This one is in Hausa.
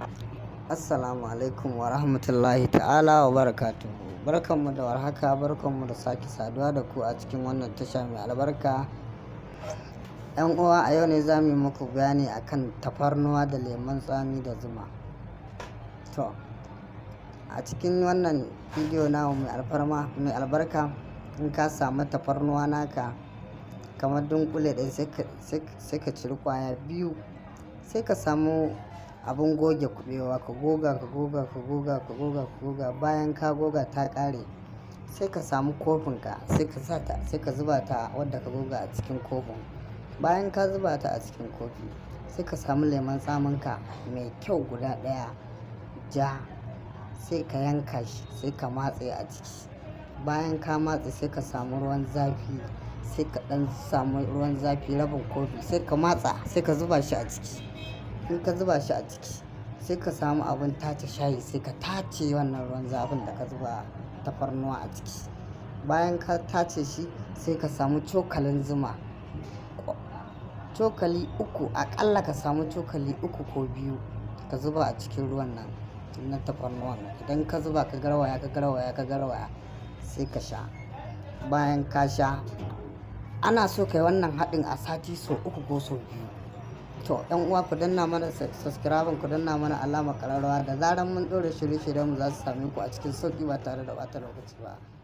Assalamu alaikum wa rahmatullahi ta'ala wa barakatuhu. Barkanmu da warhaka, barkanmu da sake saduwa da ku a cikin wannan tasha mai albarka. ‘Yan uwa a yau ne za mu yi muku bayani akan tafarnuwa da lemon tsami da zuma. To, a cikin wannan bidiyo namu mai alfarma mai albarka in ka samu tafarnuwa naka kamar dunkule ɗaya sai ka ciri kwaya biyu sai ka samu abin goge kubewa ka goga ka goga ka goga ka goga ka goga bayan ka goga ta ƙare sai ka samu kofinka sai ka sa ta sai ka zuba ta wadda ka goga a cikin kofin bayan ka zuba ta a cikin kofi sai ka samu lemon tsaminka mai kyau guda ɗaya ja sai ka yanka shi sai ka matse a ciki bayan ka matse sai ka samu ruwan zafi sai ka ɗan samu ruwan zafi rabin kofi sai ka matsa sai ka zuba shi a ciki in ka zuba shi a ciki sai ka samu abin tace shayi sai ka tace wannan ruwan zafin da ka zuba tafarnuwa a ciki bayan ka tace shi sai ka samu cokalin zuma cokali uku akalla ka samu cokali uku ko biyu ka zuba a cikin ruwan nan na tafarnuwan idan ka zuba ka garwaya ka garwaya ka garwaya sai ka sha bayan ka sha ana so kai wannan haɗin a sati so uku ko so biyu to yan uwa ku danna mana subscribe ku danna mana alama kararrawa da zaran mun ɗora shirye-shiryen mu za su same ku a cikin sauki ba tare da ɓata lokaci ba